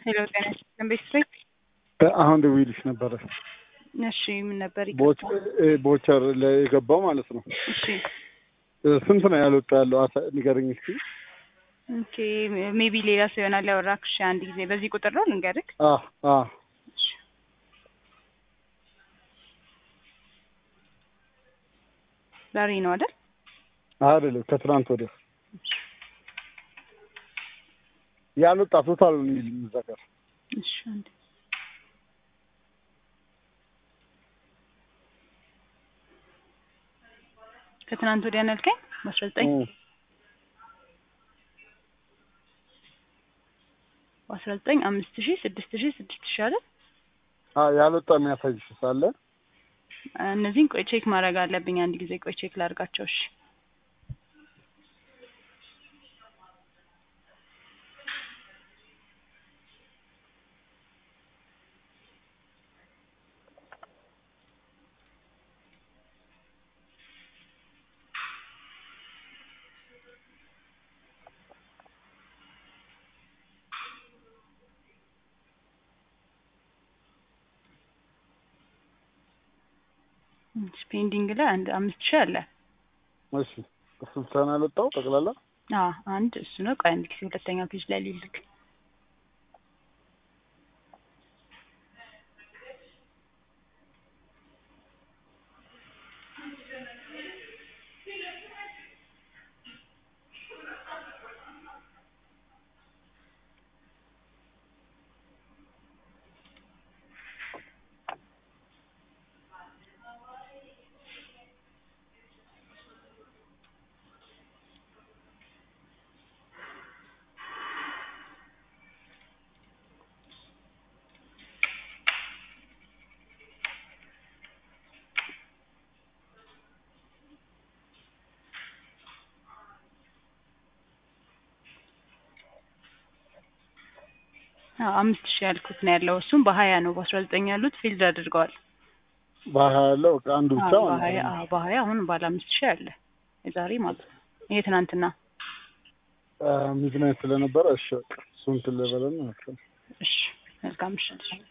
ሄሎ ጤና ይስጥልን ቤተሰብ አሁን ደውዬልሽ ነበረ። እሺ ምን ነበር ቦች- ይቅርታ እ- ቦቸር ላይ የገባው ማለት ነው። እሺ እ፣ ስንት ነው ያልወጣ ያለው? አሳ- ንገረኝ እስኪ። ኦኬ ሜቢ ሌላ ሰው ይሆናል ያወራክሽ አንድ ጊዜ በዚህ ቁጥር ነው ልንገርክ አ አ እሺ ዛሬ ነው አይደል አይደለም ከትናንት ወዲያ ያልወጣ ቶታል ነው የሚል የሚዘገር እሺ አንድ ከትናንት ወዲያ ነው ያልከኝ በአስራ ዘጠኝ በአስራ ዘጠኝ አምስት ሺህ ስድስት ሺህ ስድስት ሺህ አይደል አ ያልወጣ የሚያሳይሽ ሳለ እነዚህን ቆይ ቼክ ማድረግ አለብኝ አንድ ጊዜ ቆይ ቼክ ላድርጋቸው እሺ ፔንዲንግ ላይ አንድ አምስት ሺህ አለ እሺ እሱ ብቻ ነው ያልወጣው ጠቅላላ አ አንድ እሱ ነው ቆይ አንድ ጊዜ ሁለተኛ ፔጅ ላይ ልልክ አዎ አምስት ሺህ ያልኩት ነው ያለው እሱም በሀያ ነው በአስራ ዘጠኝ ያሉት ፊልድ አድርገዋል በሀያ ያለው በቃ አንዱ ብቻ አዎ ማለት በሀያ ነው። አዎ በሀያ አሁን ባለ አምስት ሺህ አለ የዛሬ ማለት ነው ይሄ ትናንትና አ፣ ሚድናይት ስለነበረ እሺ በቃ እሱን ትልበለን እሺ መልካም ምሽት